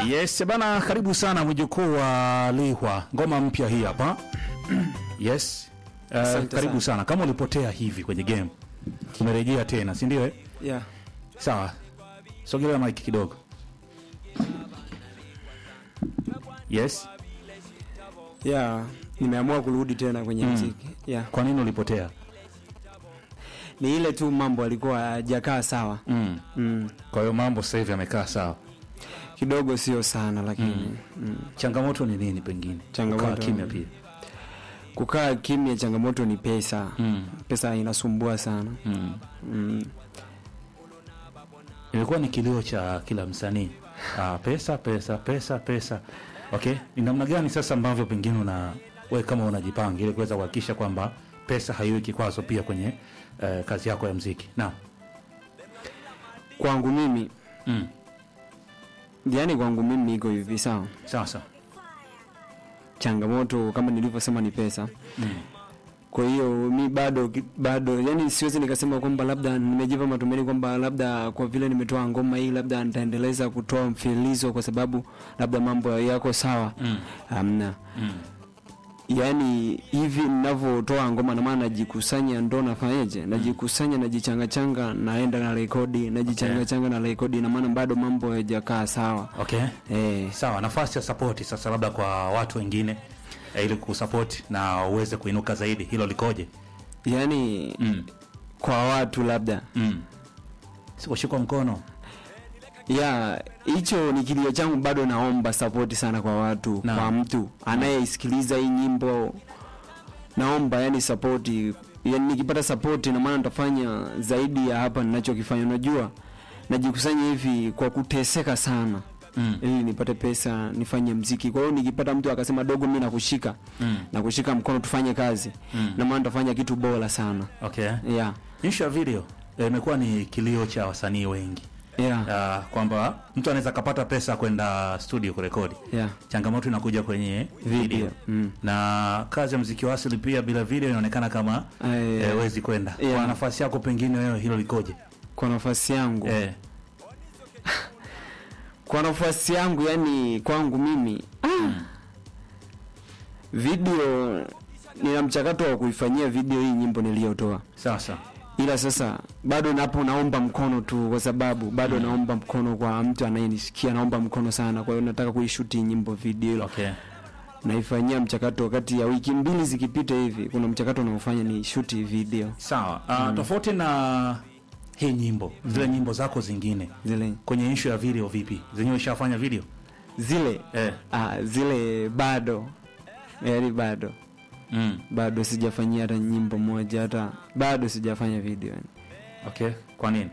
Yes bana, karibu sana mjukuu wa Lihwa, ngoma mpya hii hapa. Yes. Uh, Asante karibu sana. sana. Kama ulipotea hivi kwenye game, umerejea tena, si ndio? eh? Yeah. Sawa, sogelea mic kidogo. Yes. Yeah. Nimeamua kurudi tena kwenye Mm. mziki. Yeah. Kwa nini ulipotea? Ni ile tu mambo alikuwa hajakaa sawa. Mm. Mm. Kwa hiyo mambo sasa hivi yamekaa sawa. Kidogo sio sana lakini mm. Changamoto ni nini pengine? Changamoto- Kukaa kimya pia. kukaa kimya, changamoto ni pesa. Mm. Pesa inasumbua sana. Mm. Mm. Ilikuwa ni kilio cha kila msanii. Ah, pesa pesa pesa pesa. Okay, ni namna gani sasa ambavyo pengine una wewe kama unajipanga ili kuweza kuhakikisha kwamba pesa haiwi kikwazo pia kwenye eh, kazi yako ya mziki. Naam. Kwangu mimi, Mm. yani kwangu mimi iko hivi sawa. Sawa sawa. Changamoto kama nilivyosema ni pesa. Mm. Kwa hiyo mi bado bado, yani siwezi nikasema kwamba labda nimejipa matumaini kwamba labda kwa vile nimetoa ngoma hii labda nitaendeleza kutoa mfululizo kwa sababu labda mambo yako sawa. Mm. Hamna. Mm. Yaani hivi ninavyotoa ngoma na maana najikusanya ndo nafanyaje? Najikusanya najichangachanga naenda na rekodi, najichangachanga na rekodi na maana bado mambo hayajakaa sawa. Okay. Eh, Sawa, nafasi ya support sasa labda kwa watu wengine eh, ili kusupport na uweze kuinuka zaidi, hilo likoje? yaani Mm. kwa watu labda Mm. Sikushikwa mkono. ya hicho ni kilio changu, bado naomba support sana kwa watu Naam. kwa mtu anayeisikiliza hii nyimbo, naomba yani support, yani nikipata support na maana nitafanya zaidi ya hapa ninachokifanya. Unajua, najikusanya hivi kwa kuteseka sana Mm. ili nipate pesa nifanye mziki. Kwa hiyo nikipata mtu akasema dogo, mimi nakushika Mm. nakushika mkono tufanye kazi Mm. na maana nitafanya kitu bora sana Okay. yeah. Issue ya video eh, imekuwa ni kilio cha wasanii wengi. Yeah. Ah, kwamba mtu anaweza kapata pesa kwenda studio kurekodi. Yeah. Changamoto inakuja kwenye video, Video. Mm. na kazi ya mziki wa asili pia bila video inaonekana kama Eh, eh, wezi kwenda. yeah. Kwa nafasi yako pengine wewe hilo likoje? kwa nafasi yangu Eh, kwa nafasi yangu yani kwangu mimi ah, video nina mchakato wa kuifanyia video hii nyimbo niliyotoa sasa ila sasa bado napo naomba mkono tu kwa sababu bado naomba mkono kwa mtu anayenisikia naomba mkono sana kwa hiyo nataka kuishuti nyimbo video okay. naifanyia mchakato wakati ya wiki mbili zikipita hivi kuna mchakato unaofanya ni shuti video Sawa. Uh, tofauti na hii nyimbo, zile nyimbo zako zingine zile kwenye issue ya video vipi? Zenyewe ushafanya video? zile Eh. ah, zile bado yaani bado Mm. bado sijafanyia hata nyimbo moja hata bado sijafanya video yani. Okay. Kwa nini?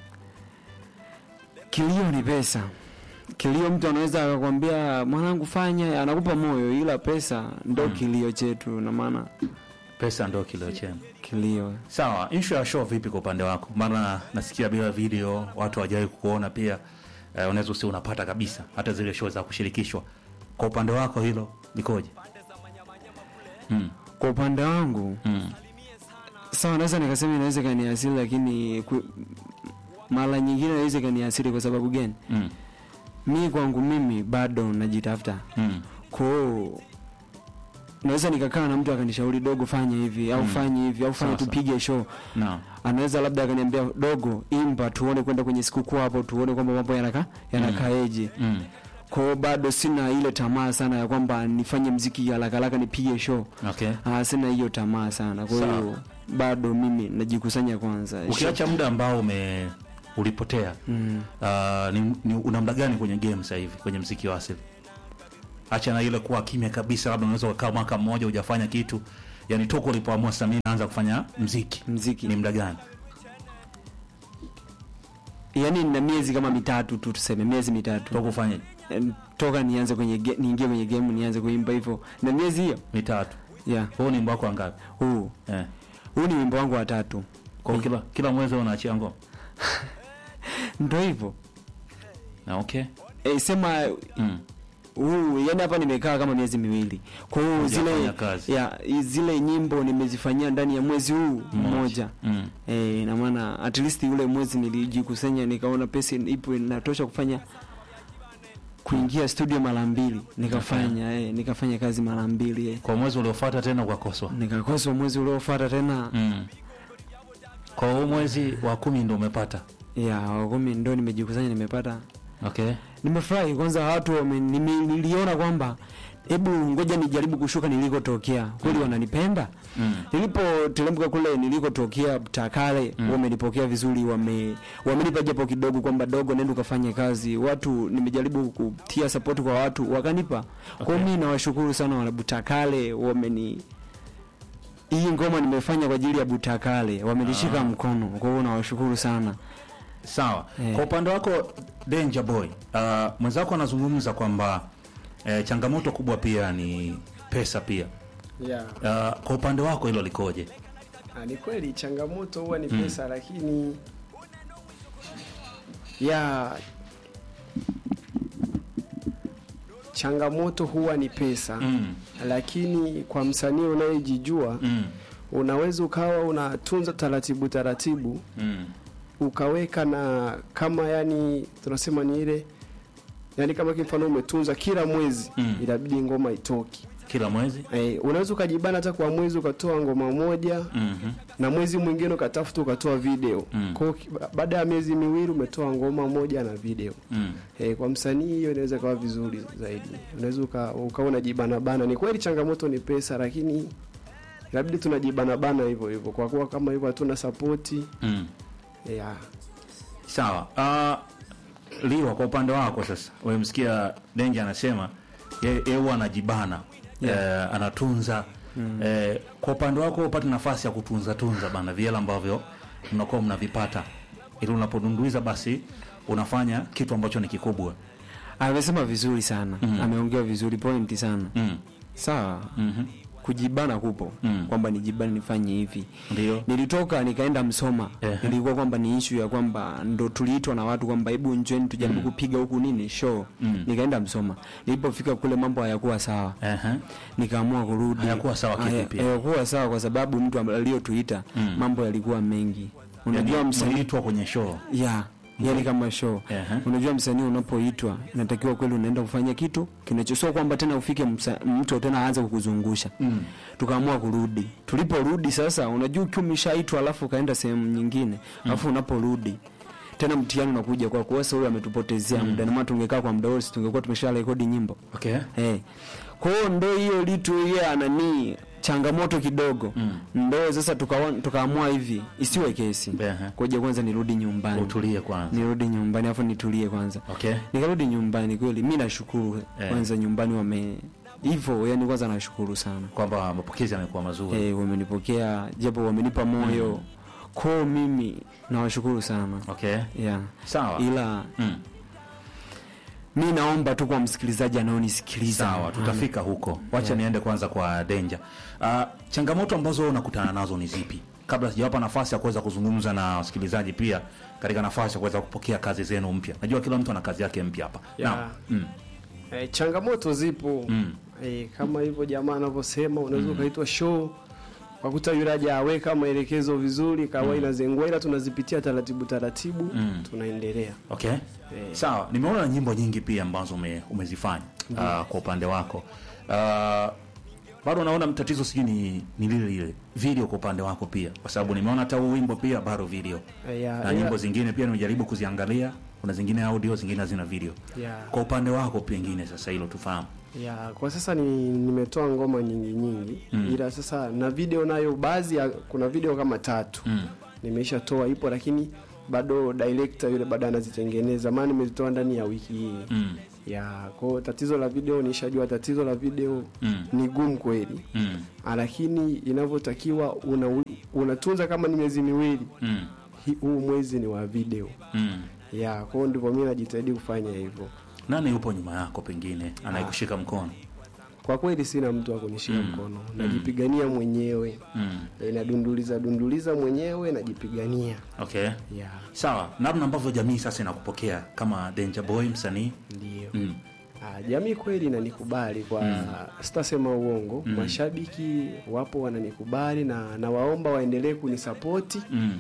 kilio ni pesa kilio mtu anaweza akakwambia mwanangu fanya anakupa moyo ila pesa ndo kilio chetu na maana Pesa ndio kilio chenu. kilio Sawa, issue ya show vipi kwa upande wako? Maana nasikia bila video watu hawajawahi kukuona pia. Eh, unaweza usi unapata kabisa hata zile show za kushirikishwa. Kwa upande wako hilo likoje? Mm. kwa upande wangu Mm. sawa naweza nikasema inaweza kaniasiri lakini ku, mara nyingine inaweza kaniasiri kwa sababu gani Mm. mi kwangu mimi bado najitafuta Mm. kwao naweza nikakaa na mtu akanishauri dogo fanya hivi au fanya hivi au fanya Sawa, sawa. tupige show Naam. anaweza labda akaniambia dogo imba tuone kwenda kwenye sikukuu hapo tuone kwamba mambo yanaka yanakaeje Mm. kwa hiyo bado sina ile tamaa sana ya kwamba nifanye mziki haraka haraka nipige show Okay. ah, sina hiyo tamaa sana kwa hiyo Sawa. bado mimi najikusanya kwanza Ukiacha muda ambao ume ulipotea. mm. Uh, ni, ni una muda gani kwenye game sasa hivi kwenye mziki wa asili? Acha na ile kuwa kimya kabisa, labda unaweza kukaa mwaka mmoja hujafanya kitu. Yaani toka ulipoamua sasa mimi naanza kufanya mziki. mziki Ni muda gani? yani na miezi kama mitatu tu tuseme miezi mitatu Toka ufanye Eh, toka nianze kwenye ge- niingie kwenye game nianze kuimba hivyo na miezi hiyo mitatu. yeah Huu ni wimbo wako wangapi? huu Eh. huu ni wimbo wangu wa tatu Kwa hiyo kila kila mwezi unaachia ngoma. ndo hivyo Na okay. e, sema Mm. huu yani hapa nimekaa kama miezi miwili kwa hiyo Hujafanya zile kazi. ya zile nyimbo nimezifanyia ndani ya mwezi huu mmoja Mm. e, na maana at least ule mwezi nilijikusanya nikaona pesa ipo inatosha kufanya kuingia studio mara mbili nikafanya eh, nikafanya kazi mara mbili eh. kwa mwezi uliofuata tena ukakoswa nikakoswa mwezi uliofuata tena mm. kwa huu mwezi wa kumi ndo umepata ya wakumi ndo nimejikusanya nimepata okay nimefurahi kwanza watu wame- nime- niliona kwamba hebu ngoja nijaribu kushuka nilikotokea kweli wananipenda mm. nilipoteremka kule nilikotokea takale Mm. wamenipokea vizuri wame wamenipa japo kidogo kwamba dogo nenda ukafanye kazi watu nimejaribu kutia support kwa watu wakanipa okay. kwao mi nawashukuru sana wana butakale wameni hii ngoma nimefanya kwa ajili ya butakale wamenishika Ah. mkono kwa hiyo nawashukuru sana sawa Eh. kwa upande wako danger boy uh, mwenzako anazungumza kwamba eh, changamoto kubwa pia ni pesa pia yeah. uh, kwa upande wako hilo likoje Ah, ni kweli changamoto huwa ni Mm. pesa lakini ya changamoto huwa ni pesa mm. lakini kwa msanii unayejijua Mm. unaweza ukawa unatunza taratibu taratibu Mm. ukaweka na kama yani tunasema ni ile yani kama kimfano umetunza kila mwezi Mm. inabidi ngoma itoki kila mwezi eh, unaweza ukajibana hata kwa mwezi ukatoa ngoma moja mm-hmm. na mwezi mwingine ukatafuta ukatoa video Mm. Kwa hiyo ki- ba- baada ya miezi miwili umetoa ngoma moja na video mm. e, kwa msanii hiyo inaweza kawa vizuri zaidi unaweza uka- ukawa unajibanabana ni kweli changamoto ni pesa lakini inabidi tunajibanabana hivyo hivyo kwa kuwa kama hivyo hatuna sapoti Mm. yeah. sawa uh, liwa kwa upande wako sasa umemsikia denja anasema ye- yeye huwa anajibana Yeah. eh, anatunza mm. eh, kwa upande wako upate nafasi ya kutunza tunza bana viela ambavyo mnakuwa mnavipata ili unapodunduiza basi unafanya kitu ambacho ni kikubwa amesema vizuri sana Mm. ameongea vizuri pointi sana mm. sawa mm-hmm. kujibana kupo Mm. kwamba nijibane nifanye hivi ndio nilitoka nikaenda msoma Ehe. ilikuwa kwamba ni ishu ya kwamba ndo tuliitwa na watu kwamba hebu njweni tujaribu kupiga huku nini show Mm. nikaenda msoma nilipofika kule mambo hayakuwa sawa Ehe. nikaamua kurudi Hayakuwa sawa Haya- kivipi? hayakuwa sawa kwa sababu mtu am- aliyotuita Mm. mambo yalikuwa mengi unajua Yaani, msanii mliitwa kwenye show ya yani kama show Ehe. unajua msanii unapoitwa inatakiwa kweli unaenda kufanya kitu kinachosio kwamba tena ufike msa- mtu tena aanze kukuzungusha mm. tukaamua kurudi tuliporudi sasa unajua ukiwa umeshaitwa alafu ukaenda sehemu nyingine alafu unaporudi tena mtihani unakuja kwa kuwa sasa huyu ametupotezea muda na maana tungekaa kwa muda wote tungekuwa tumesha rekodi nyimbo okay eh kwa hiyo ndo hiyo litu yeye anani changamoto kidogo Mm. ndo sasa tukawa- tukaamua hivi isiwe kesi Ehe. koja kwanza nirudi nyumbani utulie kwanza nirudi nyumbani alafu nitulie kwanza okay nikarudi nyumbani kweli mi nashukuru Eh. kwanza nyumbani wame hivyo yani kwanza nashukuru sana kwamba mapokezi yamekuwa mazuri eh, wamenipokea japo wamenipa moyo koo mimi nawashukuru sana okay yeah. sawa ila mm. mi naomba tu kwa msikilizaji anaonisikiliza sawa tutafika huko wacha niende kwanza kwa denja uh, changamoto ambazo wewe unakutana nazo ni zipi kabla sijawapa nafasi ya kuweza kuzungumza na wasikilizaji pia katika nafasi ya kuweza kupokea kazi zenu mpya najua kila mtu ana kazi yake mpya hapa Yeah. Naam. mm. e, changamoto zipo Mm. e, kama hivyo jamaa anavyosema unaweza ukaitwa show wakuta yule aja aweka maelekezo vizuri kawa inazengua ila tunazipitia taratibu taratibu Mm. tunaendelea okay Eh. sawa nimeona nyimbo nyingi pia ambazo ume, umezifanya uh, kwa upande wako uh, bado naona tatizo sijui ni, ni lile lile video kwa upande wako pia kwa sababu nimeona hata huu wimbo pia bado video Eh, ya- na ila- nyimbo zingine pia nimejaribu kuziangalia kuna zingine audio zingine hazina video ya, kwa upande wako pengine sasa hilo tufahamu ya, kwa sasa ni nimetoa ngoma nyingi nyingi Mm. ila sasa na video nayo baadhi ya kuna video kama tatu mm. nimeshatoa ipo lakini bado director yule bado anazitengeneza maana nimezitoa ndani ya wiki hii Mm. ya kwao tatizo la video nishajua tatizo la video Mm. ni gumu kweli Mm. Ah, lakini inavyotakiwa una, unatunza kama ni miezi miwili Mm. hi- huu mwezi ni wa video Mm. ya kwao ndivyo mi najitahidi kufanya hivyo nani yupo nyuma yako pengine anayekushika mkono kwa kweli sina mtu wa kunishika mkono najipigania mwenyewe mm. e, nadunduliza dunduliza mwenyewe najipigania okay ya sawa namna ambavyo jamii sasa inakupokea kama danger boy msanii ndio mm. Ah, jamii kweli inanikubali kwa sitasema uongo mashabiki wapo wananikubali na nawaomba waendelee kunisapoti Mm.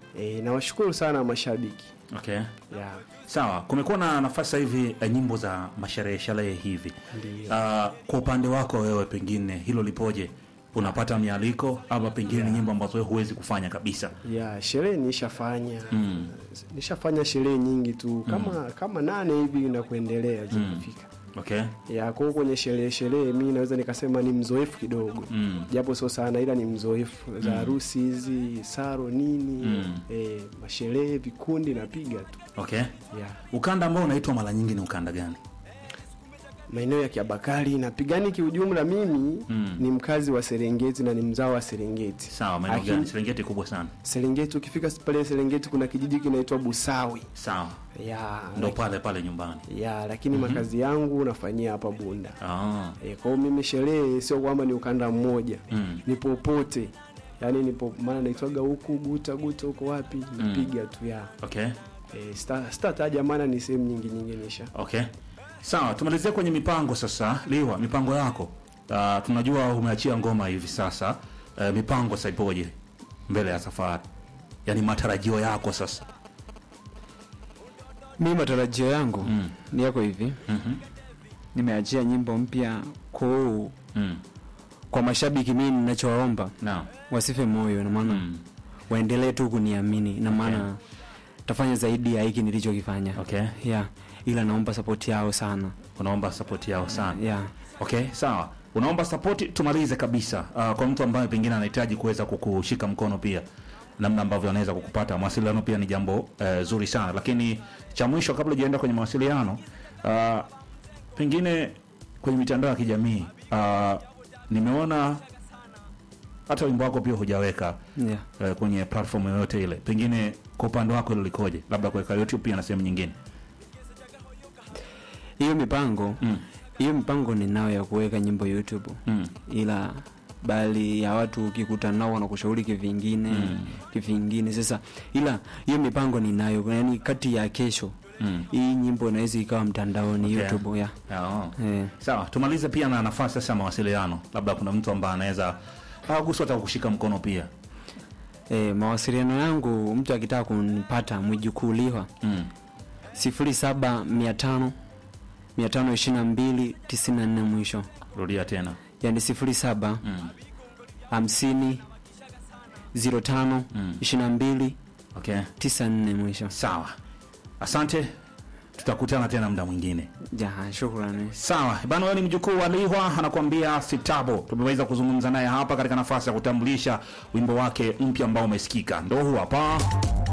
E, nawashukuru sana mashabiki Okay. yeah. Sawa, kumekuwa na nafasi sasa hivi eh, nyimbo za masherehe sherehe hivi. Ndio. Ah, kwa upande wako wewe pengine hilo lipoje? Unapata mialiko ama pengine ni nyimbo ambazo wewe huwezi kufanya kabisa? ya sherehe nishafanya Mm. nishafanya sherehe nyingi tu kama kama nane hivi na kuendelea zikifika Okay. ya kwa hiyo kwenye sherehe sherehe mi naweza nikasema ni mzoefu kidogo Mm. japo sio sana ila ni mzoefu za harusi hizi saro nini Mm. eh, masherehe vikundi napiga tu Okay. ya Ukanda ambao unaitwa mara nyingi ni ukanda gani? maeneo ya kiabakari napigani kiujumla mimi Mm. ni mkazi wa serengeti na ni mzao wa serengeti Sawa, maeneo Lakini- gani? Serengeti kubwa sana. serengeti ukifika pale serengeti kuna kijiji kinaitwa busawi Sawa. ya Ndo pale pale nyumbani. ya lakini makazi yangu nafanyia hapa bunda Ah. e, kwa hiyo mimi sherehe sio kwamba ni ukanda mmoja Mm. ni popote yaani nipo maana naitwaga huku guta guta huko wapi napiga tu ya Okay. e, stataja maana ni sehemu nyingi nyingi nisha Okay. Sawa, tumalizie kwenye mipango sasa. Liwa, mipango yako. Uh, tunajua umeachia ngoma hivi sasa. Uh, mipango sasa ipoje mbele ya safari? Yaani matarajio yako sasa. mi matarajio yangu Mm. ni yako hivi Mhm. nimeachia nyimbo mpya kuu Mm. kwa mashabiki mimi ninachowaomba Naam. wasife moyo na maana Mm. waendelee tu kuniamini na maana tafanya zaidi ya hiki nilichokifanya Okay. yeah. ila naomba sapoti yao sana Unaomba support yao sana. yeah. Okay, sawa. Unaomba support, tumalize kabisa. Uh, kwa mtu ambaye pengine anahitaji kuweza kukushika mkono pia namna ambavyo anaweza kukupata mawasiliano pia ni jambo uh, zuri sana, lakini cha mwisho kabla hujaenda kwenye mawasiliano uh, pengine kwenye mitandao ya kijamii uh, nimeona hata wimbo wako pia hujaweka Yeah. uh, kwenye platform yoyote ile, pengine kwa upande wako hilo likoje? Labda kuweka YouTube pia na sehemu nyingine. hiyo mipango Mm. hiyo mipango ninayo ya kuweka nyimbo youtube Mm. ila bali ya watu ukikutana nao wanakushauri kivingine Mm. kivingine sasa ila hiyo mipango ninayo yani kati ya kesho Mm. hii nyimbo inaweza ikawa mtandaoni Okay. youtube ya Oh. eh. Sawa, tumalize pia na nafasi sasa ya mawasiliano. Labda kuna mtu ambaye anaweza agusu hata kukushika mkono pia. Eh, mawasiliano yangu mtu akitaka kunipata mwijukuliwa Mm. sifuri saba mia tano mia tano ishirini na mbili tisini na nne mwisho Rudia tena. yani sifuri saba Mm. hamsini ziro tano Mm. ishirini na mbili Okay. tisa nne mwisho Sawa. Asante. Tutakutana tena muda mwingine. ja shukrani Sawa. Bana wewe ni mjukuu wa Lihwa anakuambia Sitabo. Tumeweza kuzungumza naye hapa katika nafasi ya kutambulisha wimbo wake mpya ambao umesikika. Ndio huu hapa.